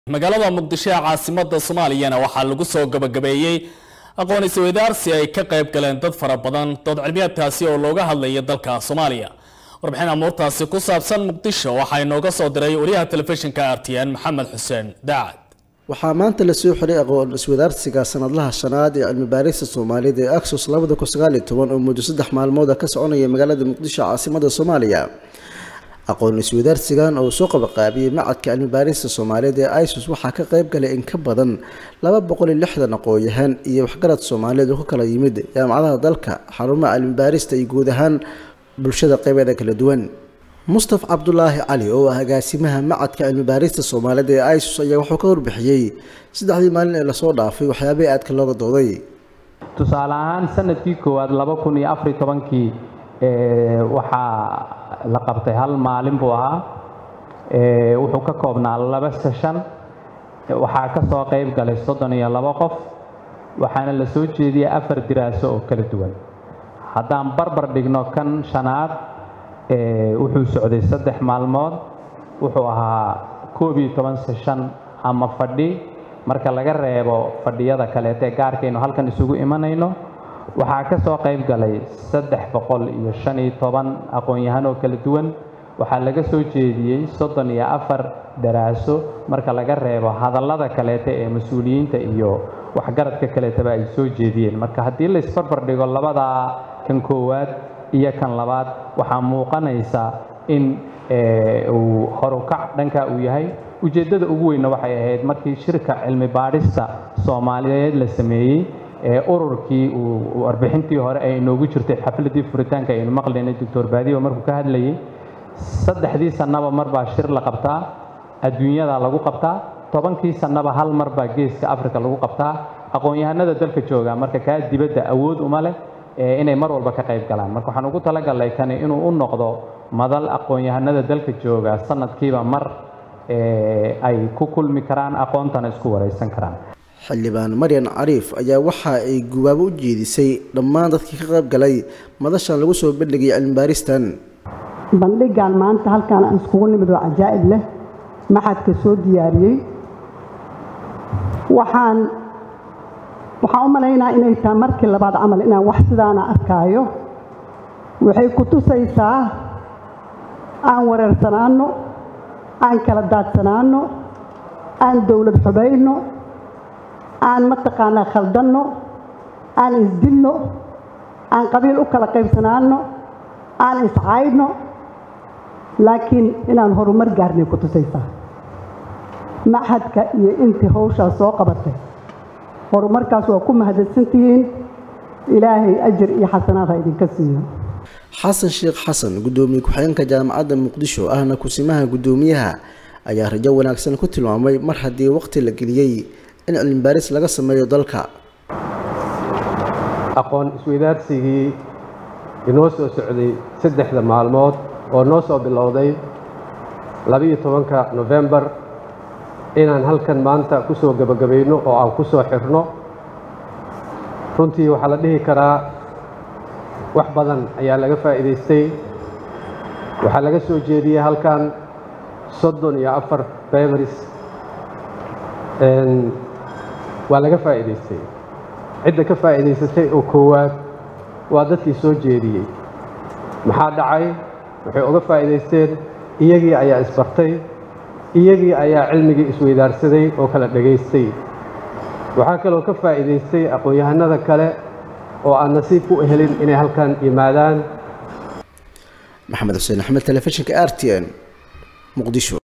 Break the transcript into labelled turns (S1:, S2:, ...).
S1: magaalada muqdisho ee caasimada soomaaliyana waxaa lagu soo gabagabeeyey aqoon isweydaarsi ay ka qayb galeen dad fara badan dood cilmiyaadkaasi oo looga hadlaya dalka soomaaliya warbixin amuurtaasi ku saabsan muqdisho waxaa inooga soo diray wariyaha telefishinka r t n maxamed xuseen daacad
S2: waxaa maanta lasoo xiray aqoon iswadaarsiga sanadlaha shanaad ee cilmi baarista soomaaliyed ee axos labada kun sagaal iyo toban oo muddo saddex maalmooda ka soconaya magaalada muqdisho caasimada soomaaliya aqoon iswadaarsigan oo soo qabaqaabiyey macadka cilmi baarista soomaaliyeed ee isus waxaa ka qayb galay in ka badan laba boqol iyo lixdan aqoon-yahan iyo waxgarad soomaaliyeed oo ka kala yimid jaamacadaha dalka xarumaha cilmi baarista iyo guud ahaan bulshada qaybeeda kala duwan mustaf cabdulaahi cali oo ah agaasimaha macadka cilmi baarista soomaaliyeed ee isus ayaa wuxuu ka warbixiyey saddexdii maalin ee lasoo dhaafay waxyaabihii aadka looga dooday
S3: tusaale ahaan sanadkii koowaad laba kun iyo afariy tobankii waxaa la qabtay hal maalin buu ahaa wuxuu ka koobnaa laba seshan waxaa ka soo qayb galay soddon iyo labo qof waxaana la soo jeediyey afar diraaso oo kala duwan haddaan barbar dhigno kan shanaad wuxuu socday saddex maalmood wuxuu ahaa koob iyo toban seshan ama fadhi marka laga reebo fadhiyada kaleeta ee gaarkaynu halkan isugu imanayno waxaa ka soo qayb galay saddex boqol iyo shan iyo toban aqoon-yahan oo kala duwan waxaa laga soo jeediyey soddon iyo afar daraaso marka laga reebo hadallada kaleeta ee mas-uuliyiinta iyo waxgaradka kaleetaba ay soo jeediyeen marka haddii la isbarbar dhigo labadaa kan koowaad iyo kan labaad waxaa muuqanaysa in uu horukac dhankaa uu yahay ujeeddada ugu weynna waxay ahayd markii shirka cilmi baadhista soomaaliyeed la sameeyey ururkii uu warbixintii hore ay inoogu jirtay xafladii furitaanka aynu maqlaynay doctor baadiyo markuu ka hadlayay saddexdii sannaba mar baa shir la qabtaa adduunyada lagu qabtaa tobankii sannaba hal mar baa geeska africa lagu qabtaa aqoon-yahanada dalka jooga marka kaa dibadda awood uma leh inay mar walba ka qayb galaan marka waxaan ugu talagalnay kani inuu u noqdo madal aqoon-yahanada dalka jooga sanadkiiba mar ay ku kulmi karaan aqoontana isku waraysan karaan
S2: xildhibaan maryan cariif ayaa waxa ay gubaabo u jeedisay dhammaan dadkii ka qayb galay madashan lagu soo bandhigay cilmi baaristan
S4: bandhigan maanta halkaan aan iskugu nimid oo cajaa'ib leh maxadka soo diyaariyey waxaan waxaan u malaynaa inay tahay markii labaad camal inaan wax sidaana arkaayo waxay ku tusaysaa aan wareersanaanno aan kala daadsanaanno aan dowlad xubayno aan mataqaanaa khaldanno aan isdilno aan qabiil u kala qaybsanaanno aan iscaydno laakiin inaan horumar gaarnay ku tusaysaa maxadka iyo intii hawshaas soo qabatay horumarkaas waa ku mahadsantihiin ilaahay ajir iyo xasanaad ha idinka siiyo
S2: xasan sheekh xasan guddoomiye ku-xigeenka jaamacadda muqdisho ahna kusimaha guddoomiyaha ayaa rajo wanaagsan ku tilmaamay mar haddii waqti la geliyey in cilmi baaris laga sameeyo dalka
S5: aqoon isweydaarsigii inoo soo socday saddexda maalmood oo noo soo bilowday labiiyo tobanka nofembar inaan halkan maanta ku soo gebagabayno oo aan ku soo xirno runtii waxaa la dhihi karaa wax badan ayaa laga faa'iidaystay waxaa laga soo jeediyey halkan soddon iyo afar beberis waa laga faa'iidaystay cidda ka faa'iidaysatay oo koowaad waa dadkii soo jeediyey maxaa dhacay waxay uga faa'iidaysteen iyagii ayaa isbartay iyagii ayaa cilmigii isweydaarsaday oo kala dhegaystay waxaa kaloo ka faa'iidaystay aqoon-yahanada kale oo aan nasiib u helin inay halkan yimaadaan
S2: maxamed xuseen axmed telefishinka r t n muqdisho